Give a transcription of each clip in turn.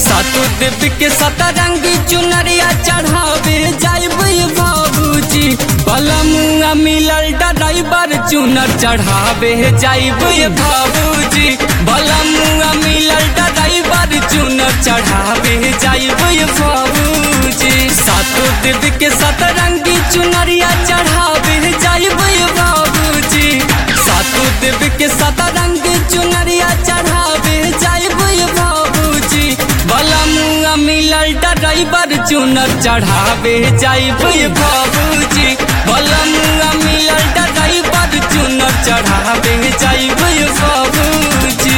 सातु देव के सतरंगी चुनरिया चढ़ावे जाइबे बाबूजी बलमुआ मिलल ड्राइवर चुनर चढ़ावे जाइबे बाबूजी बलमुआ मिलल ड्राइवर चुनर चढ़ावे जाइबे बाबूजी सातु देव के सतरंगी चुनरिया चढ़ावे जाइबे बाबूजी सातु देव के सतरंगी चुनरिया चढ़ावे जाइबे बाबूजी बलमुआ मिलल ड्राइवर चुनर चढ़ावे जाइबे बाबूजी बलमुआ मिलल ड्राइवर चुनर चढ़ावे जाइबे बाबूजी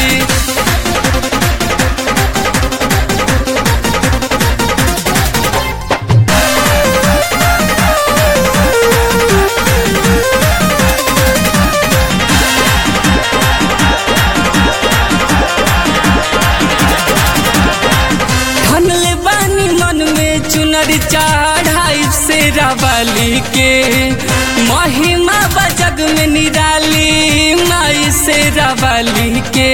ठनले बानी मन में चुनर चढ़ाई से रवाली के महिमा बजग में निराली माई से रवाली के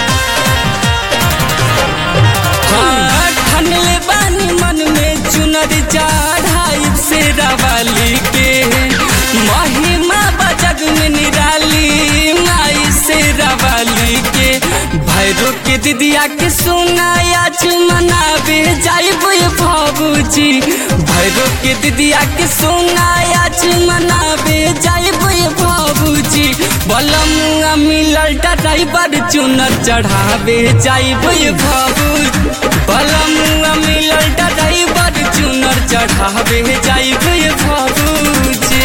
हाँ, ठनले बानी मन में चुनर चढ़ाई से रवाली के महिमा बजग में निराली माई से रवाली के भैरो के दिदिया के सुनाया मनावे जाइबे बाबूजी भैरो के दिदिया के सुनाया मनावे जाइबे बाबूजी बलमुआ मिलल ड्राइवर चुनर चढ़ावे जाइबे बाबूजी बलमुआ मिलल ड्राइवर चुनर चढ़ावे जाइबे बाबूजी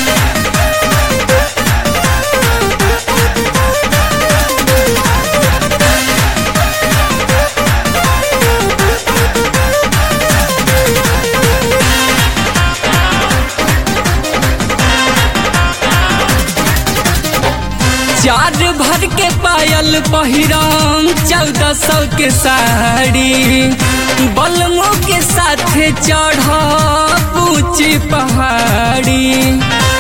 चार भर के पायल पहिरम चौदह सौ के साड़ी बलमो के साथ चढ़ ऊंची पहाड़ी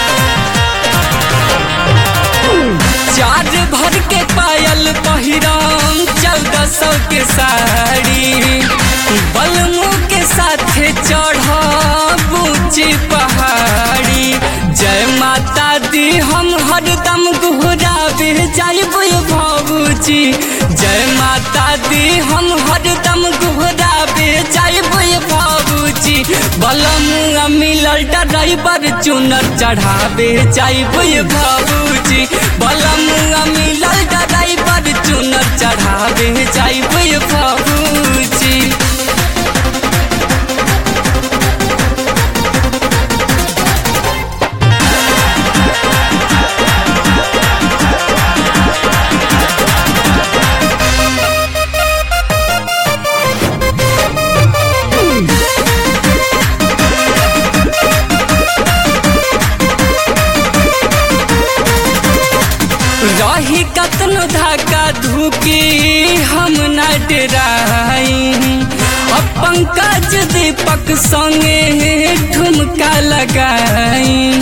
चार भर के पायल पहिरम चौदह सौ के साड़ी बलमो के साथ चढ़ ऊंची पहाड़ी जय माता दी हम हरदम गुहरावे जाइबे बाबूजी जय माता दी हम हरदम गुहरावे जाइबे बाबूजी बलमुआ मिलल ड्राइवर चुनर चढ़ावे जाइबे बाबूजी बलमुआ मिलल ड्राइवर चुनर चढ़ावे जाइबे बाबूजी रही कतनो धाका धुकी हम न डराई अब पंकज दीपक संगे ठुमका लगाई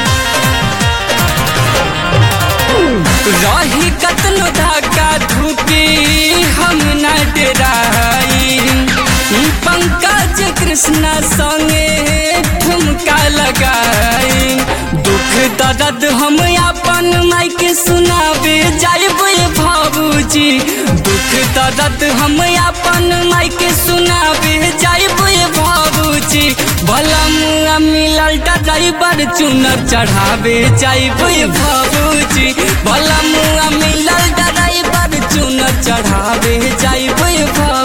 रही कतनो धाका धुकी हम न डराई पंकज कृष्णा संगे ठुमका लगाई दुख दर्द हम अपन माई के सुनावे जाइबे बाबूजी दुख दर्द हम अपन माई के सुनावे जाइबे बाबूजी बलमुआ मिलल ड्राइवर चुनर चढ़ावे जाइबे बाबूजी बलमुआ मिलल ड्राइवर चुनर चढ़ावे जाइबे बाबूजी